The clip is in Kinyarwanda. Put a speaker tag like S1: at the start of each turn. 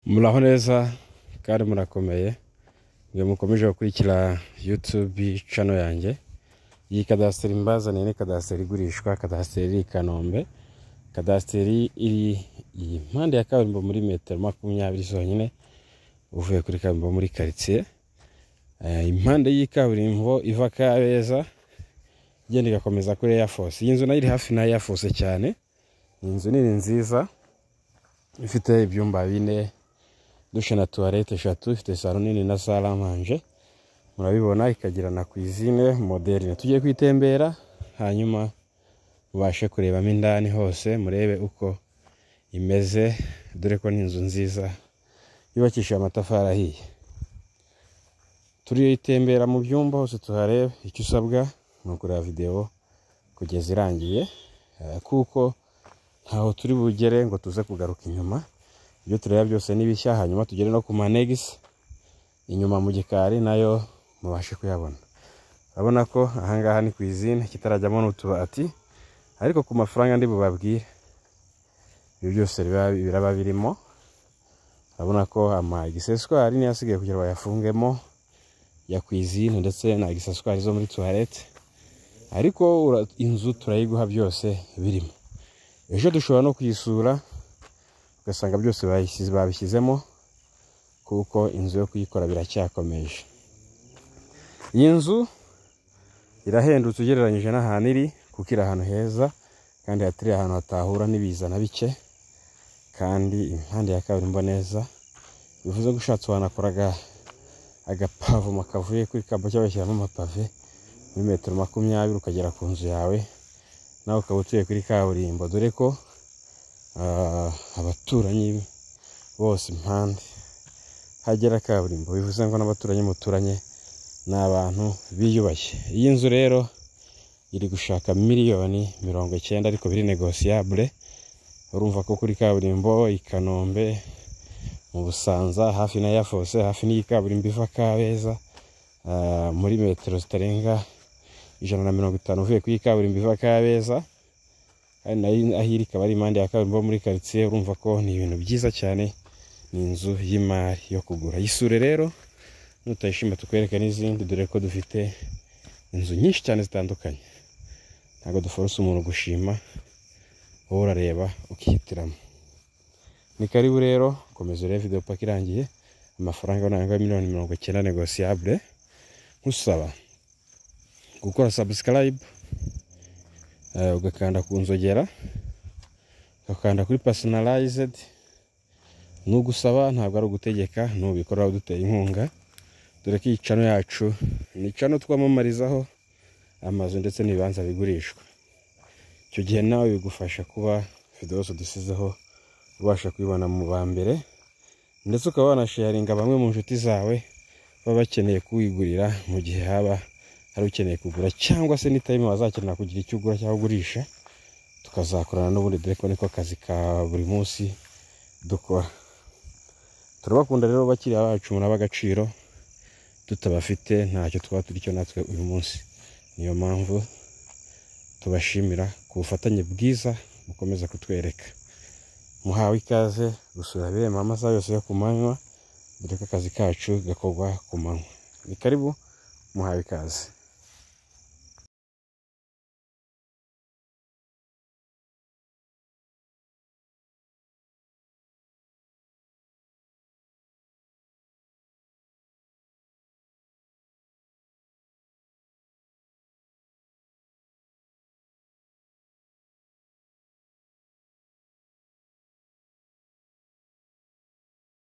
S1: muraho neza kandi murakomeye mwe mukomeje gukurikira yutubi cano yanjye iyi kadasiteri mbazaniye ni kadasiteri igurishwa kadasiteri iri i kanombe kadasiteri iri iyi mpande ya kaburimbo muri metero makumyabiri zonyine uvuye kuri kaburimbo muri karitsiye Eh, impande y'ikaburimbo iva kabeza igenda igakomeza kuri eyafosi iyi nzu nayo iri hafi na eyafosi cyane ni inzu nini nziza ifite ibyumba bine dushe na tuwarete eshatu ifite salo nini na sale amanje murabibona ikagira na cuisine moderne tugiye kwitembera hanyuma mubashe kurebamo indani hose murebe uko imeze dore ko ni inzu nziza yubakishije amatafari ahiye turiyitembera mu byumba hose tuharebe icyo usabwa ni ukureba videwo kugeza irangiye eh, kuko ntaho turi bugere ngo tuze kugaruka inyuma ibyo tureba byose ni bishya hanyuma tugere no ku manegisi inyuma mu gikari nayo mubashe kuyabona urabona ko ahangaha ni ku izina kitarajyamo n'utubati ariko ku mafaranga ndi bubabwire ibyo byose biba- biraba birimo urabona ko ama egiseswari niyo asigaye kugira bayafungemo ya kwizine ndetse na egiseswari zo muri tuwarete ariko ura- inzu turayiguha byose birimo ejo dushobora no kuyisura ugasanga byose bayishyize- babishyizemo kuko inzu yo kuyikora biracyakomeje iyi nzu irahendutse ugereranyije n'ahantu iri kuko iri ahantu heza kandi hatari ahantu hatahura n'ibiza na bike kandi impande ya kaburimbo neza bivuze ko ushatse wanakora aga- agapavoma kavuye kuri kabo cyabashyiramo amapave muri metero makumyabiri ukagera ku nzu yawe nawe ukaba utuye kuri kaburimbo dore ko ah, abaturanyi bose impande hagera kaburimbo bivuze ngo n'abaturanyi muturanye ni abantu biyubashye iyi nzu rero iri gushaka miliyoni mirongo icyenda ariko biri negosiyabule urumva ko kuri kaburimbo i kanombe mu busanza hafi na yafose hafi n'iyi kaburimbo iva kabeza ah, muri metero zitarenga ijana na mirongo itanu uvuye kuri iyi kaburimbo iva kabeza kandi nayo aho iri ikaba ari impande ya kaburimbo muri karitsiye urumva ko ni ibintu byiza cyane ni inzu y'imari yo kugura yisure rero nutayishima tukwereke n'izindi dore ko dufite inzu nyinshi cyane zitandukanye ntabwo duforose umuntu gushima wowe urareba ukihitiramo ni karibu rero komeza urebe video paka irangiye amafaranga ntabwo miliyoni mirongo icyenda negosiyabule nkusaba gukora subscribe eh, ugakanda ku nzogera ugakanda kuri personalized nugusaba ntabwo ari ugutegeka nubikora uduteye inkunga dore ko iyi cano yacu ni cano twamamarizaho amazu ndetse n'ibibanza bigurishwa icyo gihe nawe bigufasha kuba video zose dusizeho ubasha kubibona mu ba mbere ndetse ukaba wanasharinga bamwe mu nshuti zawe baba bakeneye kuwigurira mu gihe haba hari ukeneye kugura cyangwa se n'itayime wazakenera kugira icyo ugura cyangwa ugurisha tukazakorana n'ubundi dore ko niko kazi ka buri munsi dukora turabakunda rero bakiriya bacu muri ab'agaciro tutabafite ntacyo twaba turi cyo natwe uyu munsi niyo mpamvu tubashimira ku bufatanye bwiza bukomeza kutwereka muhawe ikaze gusura biriya amasaha yose yo ku manywa dore ko akazi kacu gakorwa ku manywa ni karibu muhawe ikaze